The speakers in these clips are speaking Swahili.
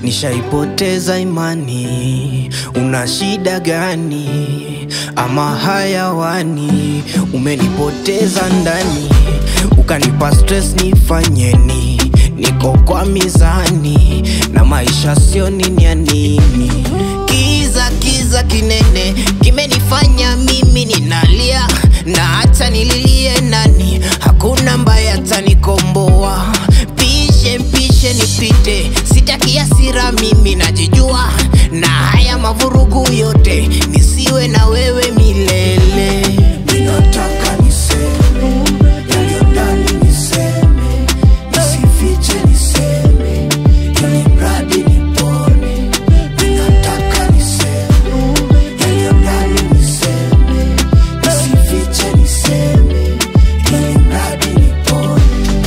nishaipoteza imani. Una shida gani? Ama hayawani, umenipoteza ndani, ukanipa stress, nifanyeni? Niko kwa mizani na maisha sio nini ya nini. Kiza kiza kinene kimenifanya mimi ninalia, na hata nililie nani, hakuna mbaye atanikomboa. Pishe pishe nipite, sitaki hasira, mimi najijua, na haya mavurugu yote nisiwe na wewe milele. Ninataka niseme yaliyo ndani, niseme nisifiche, niseme ili mradi nipone. Ninataka niseme yaliyo ndani, niseme nisifiche, niseme ili mradi nipone.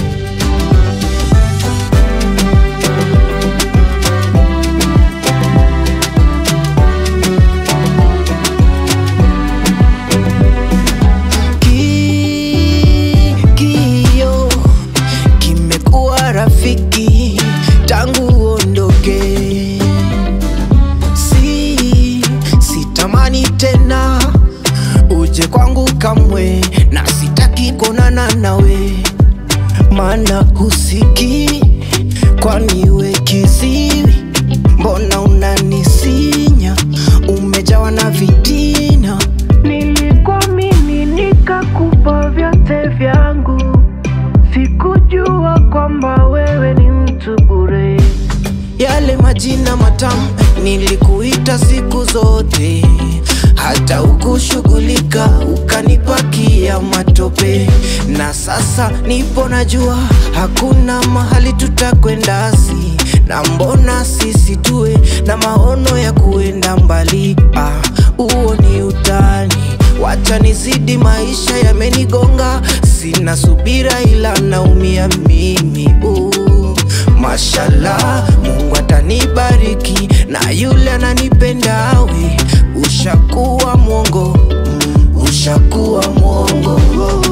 Ki- Kio kimekuwa rafiki tangu uondoke, si sitamani tena uje kwangu kamwe, na sitaki kuonana nawe, maana husiki, kwani we kiziwi? Mbona unanisinya? Umejawa na vitina Nilikuamini nikakupa vyote vyangu, sikujua kwamba wewe ni mtu bure. yale majina matamu nilikuita siku zote, hata ukushughulika ukanipakia matope, na sasa nipo najua hakuna mahali tutakwenda si na mbona sisi tuwe na maono ya kuenda mbali. Ah, huo ni utani, wacha nizidi, maisha yamenigonga, sina subira ila naumia mimi uh. Mashallah, Mungu atanibariki na yule ananipenda we, ushakuwa mwongo mm, ushakuwa mwongo